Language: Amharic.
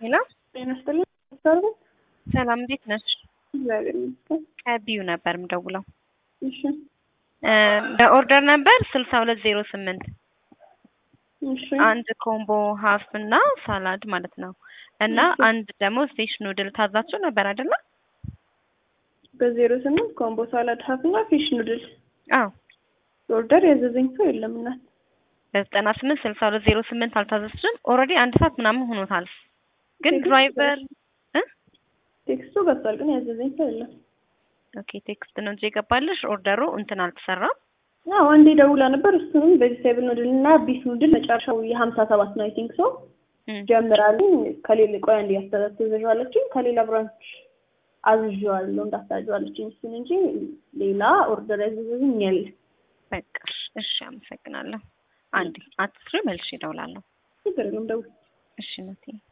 ሄሎ ጤና ይስጥልኝ። ሰርቪ ሰላም፣ እንዴት ነሽ? እግዚአብሔር ይመስገን። ከቢዩ ነበር የምደውለው። እሺ እ በኦርደር ነበር ስልሳ ሁለት ዜሮ ስምንት እሺ አንድ ኮምቦ ሀፍ እና ሳላድ ማለት ነው እና እሺ። አንድ ደግሞ ስቴሽ ኑድል ታዛችሁ ነበር አይደለ? በዜሮ ስምንት ኮምቦ ሳላድ ሀፍ እና ፊሽ ኑድል አዎ ኦርደር ያዘዘኝ ሰው የለም እናት። በዘጠና ስምንት ስልሳ ሁለት ዜሮ ስምንት አልታዘዝሽም? ኦልሬዲ አንድ ሰዓት ምናምን ሆኖታል። ግን ቴክስት ድራይቨር እ ቴክስቱ ገብቷል፣ ግን ያዘዘኝ ሰው የለም። ኦኬ ቴክስት ነው እንጂ የገባልሽ ኦርደሩ እንትን አልተሰራም። አዎ አንዴ ደውላ ነበር። እሱንም ቬጅቴብል ኑድል እና ቢፍ ኑድል መጨረሻው የሀምሳ ሰባት ነው አይ ቲንክ ሶ እም፣ ጀምራልኝ ከሌላ ቆይ አንዴ ያስተዛዘዣለችኝ ከሌላ ብራንች አዝዤዋለሁ እንዳታዘዋለችኝ እሱን እንጂ ሌላ ኦርደር ያዘዘኝ የለ። በቃ እሺ፣ አመሰግናለሁ። አንዴ አትስሪ፣ መልሼ እደውላለሁ። ችግር የለም ደውል። እሺ ነቴ